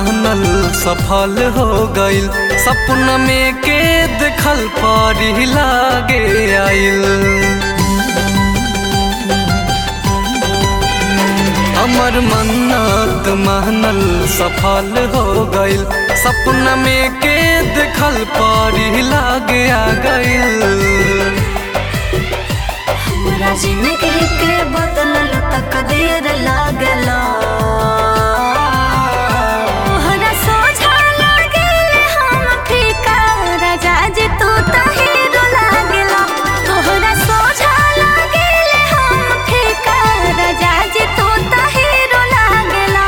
मानल सफल हो गइल सपना में के देखल परी लागे आइल हमर मन्नत मानल सफल हो गइल सपना में के देखल परी लागे आ गइल हमरा जिंदगी के बदलल तकदीर लागला तोहरा सोझा लागल हम फीका राजा जी तू त हीरो लागला तोहरा सोझा लागल हम फीका राजा जी तू त हीरो लागला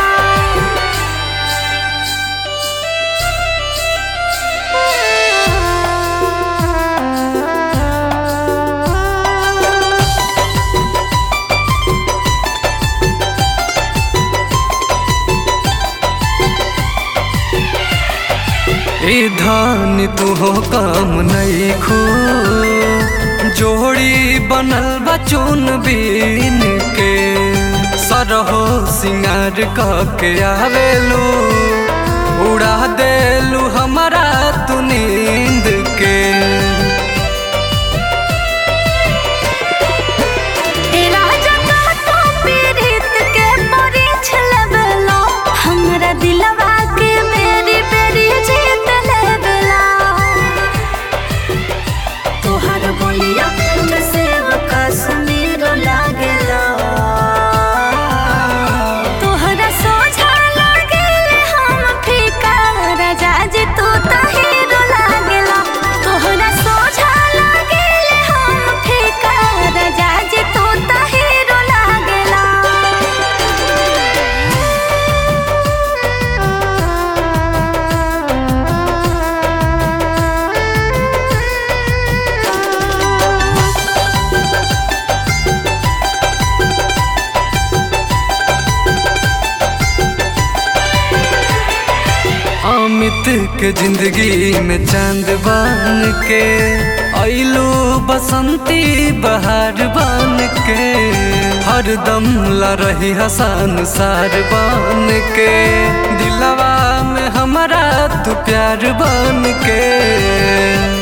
ए धान तू हो काम नहीं खो जोड़ी बनल बा चून बीन के सरहो सिंगार क के आवेलू उड़ा देलू हमारा तू नींद के ए राजा का तो पीड़ित के परीछ लेबला हमरा दिलवा के मेरी बेरी जीत लेबला तोहर बोलिया जैसे कश्मीर लागेला तोहरा सोझा लागेल हम फीका राजा जी तू त हीरो लागेला तोहरा सोझा लागेल हम फीका राजा जी तू त हीरो लागेला अमित के जिंदगी में चांद बन के ऐलू बसंती बहार बन के हरदम ला रही हसन सार बन के दिलवा में हमारा तू प्यार बन के